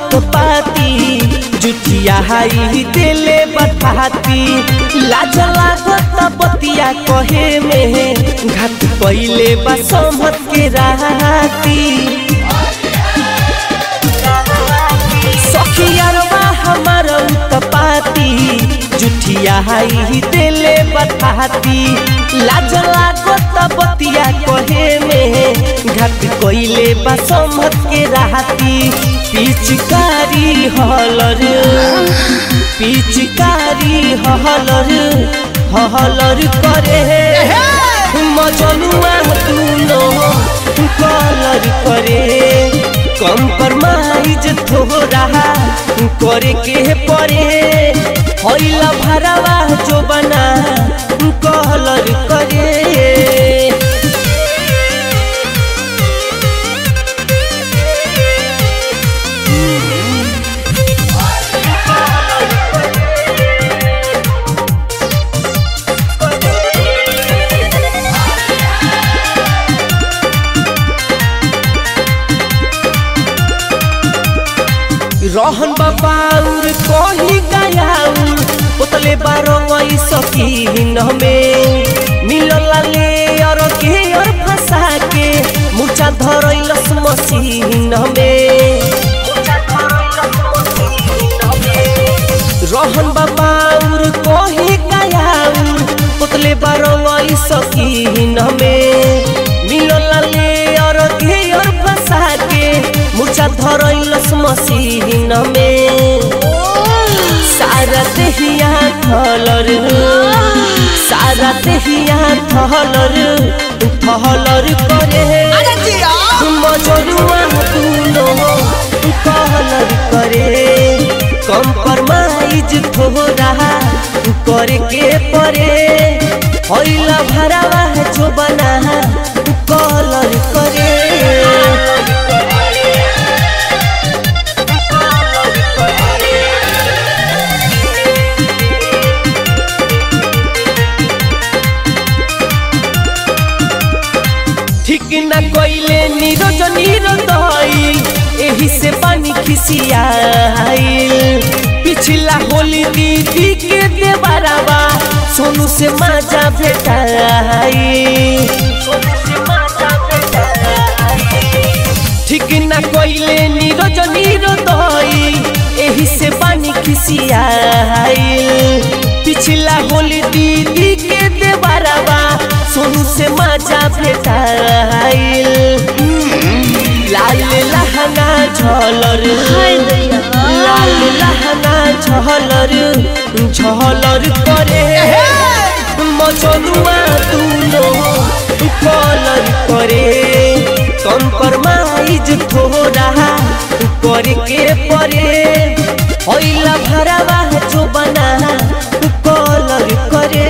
उत्पाती जुठिया हाई दिले बठाती लाज लागत बतिया कहे में घाट पहिले बा समत के राती सखियारवा हमार उत्पाती जुठिया हाई दिले बठाती लाज लागत बतिया कहे में घाट कइले बा समत के राती पिचकारी हलर पिचकारी हलर हलर करे मजनुआ दुनो कलर करे कम्प्रोमाइज थोड़ा करे के परे हैला भरावा जो बना कलर करे रहन बाबाउर कही गयाउर पोतले बारो वही सकीन में मिलल ले और के और फंसा के मुचा धरैलस मसीन में रहन बाबाउर कही गयाउर पोतले बारो वही सकीन में मिलल ले और के और फंसा के मुचा धरैलस मसीन में सारा देहिया थलर सारा देहिया थलर थलर करे मजरुआ दुनो कहलर करे कम्प्रोमाइज थोड़ा करे के परे हैला भरावा जो बना कलर करे ठीक न कइले नीरज नीरदई एही से पानी खिसियाइल पिछला होली दीदी के देवरवा सोनू से माजा भेटाई ठीक न कइले नीरज नीरदई एही से पानी खिसियाइल पिछला होली दीदी के देवरवा सोनू से माजा भेटाइल लाल लहंगा झलर लाल लहंगा झलर झलर करे मजनुआ दुनो कलर करे कम्प्रोमाइज थोड़ा करे के परे हैला भरावा जो बना कलर करे